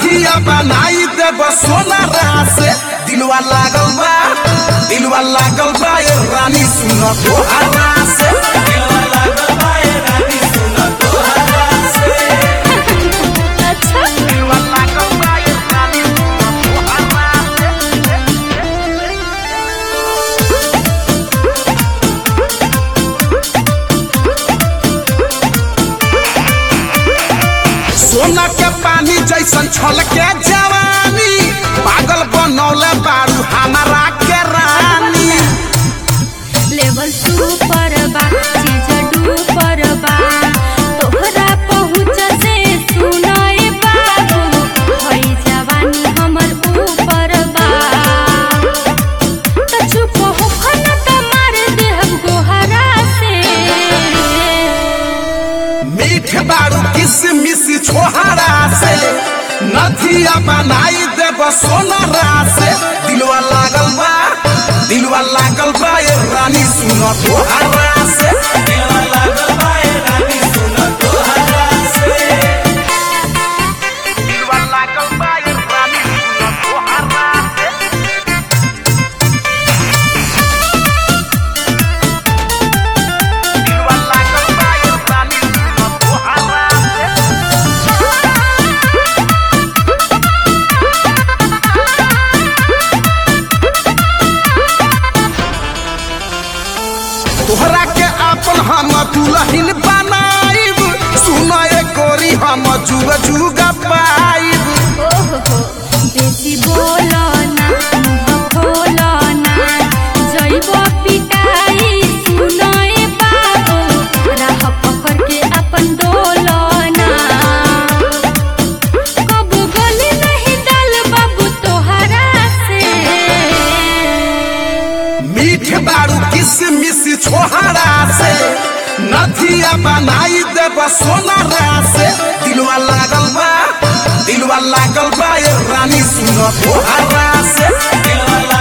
नथिया बनाई देब सोनारा से दिलवा लागल बा दिलवा लागल बा ए रानी सुन तोहरा से दिलवा लागल बा ए रानी सुन तोहरा से अच्छा दिलवा लागल बा ए रानी सुन तोहरा से सोना के पानी जैसन छलके जवानी पागल बनौले बारू हमारा के रानी लेवल सुपर बा चीज डूपर बा तोहरा पहुँच से सुनाए बाबू भई जवानी हमर ऊपर बा त चुप होखन त मार देहब गोहरा से मीठ बारू किसमिस छोहरा से नथिया बनाई देब सोनारा से दिलवा लागल बा दिलवा लागल बा ए रानी सुन तोहरा से दिलवा लागल बा ए रानी सुन तोहरा से दिलवा लागल बा ए रानी सुन तोहरा से दिलवा लागल बा ए रानी सुन तोहरा से तोहरा के अपन हम दुल्हन बनाइब सुन ए गोरी हम जुग जुग पाइब ओहो बेसी बोलो ना मुँह खोलो ना जइब पिटाई सुनए बाबू राह पकड़ के अपन डोलो ना कब गली नहीं डाल बाबू तोहरा से मीठ बारू किसमिस छोहरा से नथिया बनाई देब सोनारा से दिलवा लागल बा दिलवा लागल बा ए रानी सुन तोहरा से दिलवा